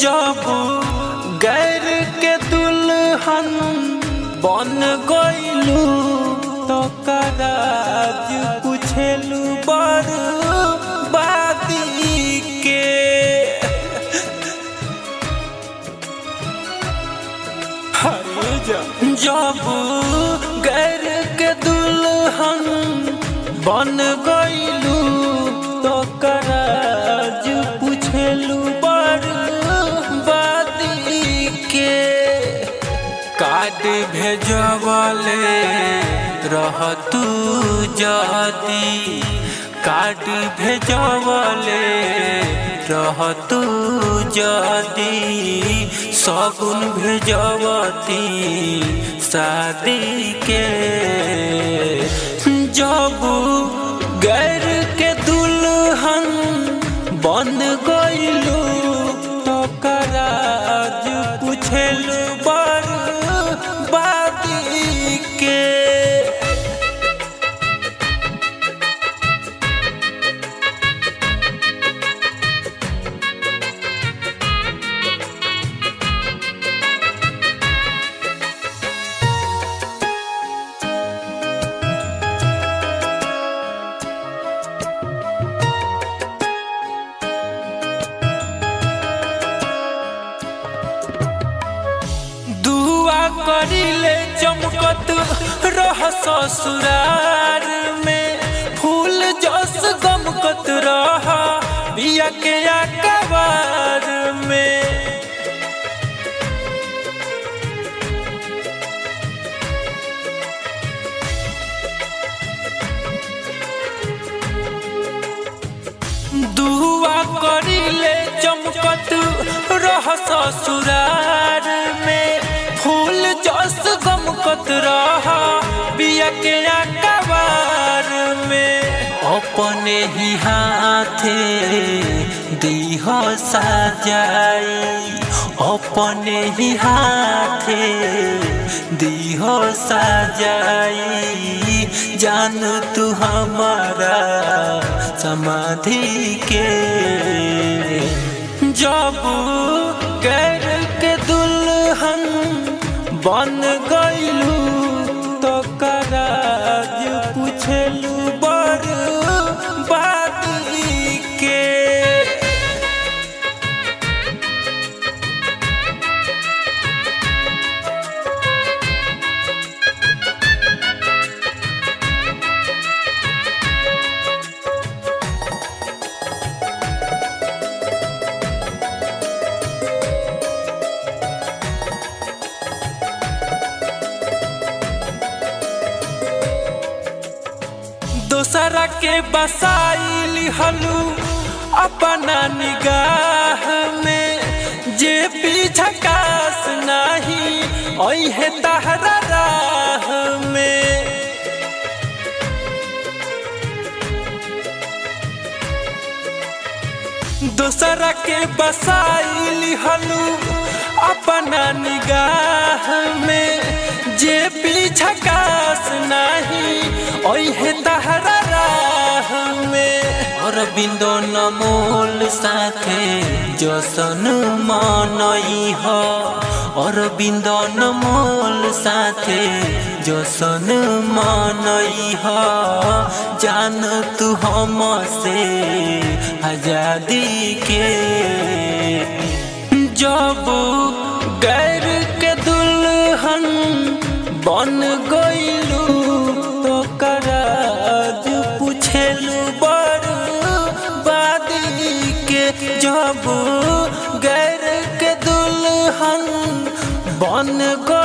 जब गैर के दुल्हन बन गईलू तो कराज पूछेलू बर बादी के हरे जब जब गैर के दुल्हन बन गईलू तो कराज पूछेलू बर बादी के कार्ड भेजवले रह तू जदी कार्ड भेजवले रह तू जदी सगुन भेजवती शादी के जब गैर के दुल्हन बन गईलू तो कराज पूछेलू बर बादी के दुआ करिले चमकत रह ससुरार में फूल जस गमकत रह बिया के अकबार में दुआ करिले चमकत रह ससुरार में फूल जस गमकत रह बिया के अकबार में अपने ही हाथे दीह सजाई अपने ही हाथे दीह सजाई जान तू हमारा समाधि के जब गैर के दुल्हन बन गईलू तो कराज पूछलू बर बादी के दोसरा के बसाइली हलू अपना निगाह में जे पीछा कास नहीं ओहे तहरा राह में दोसरा के बसाइली हलू अपना निगाह में जे पीछा कास नहीं ओहे तहरा राह में और बिंदो नमोल साथे जसन मनई हो और बिंदो नमोल साथे जसन मनई हो जान तू हम से आजादी के जब गैर के दुल्हन बन गईलू तो कराज पूछेलू बर बादी के जब गैर के दुल्हन बन गई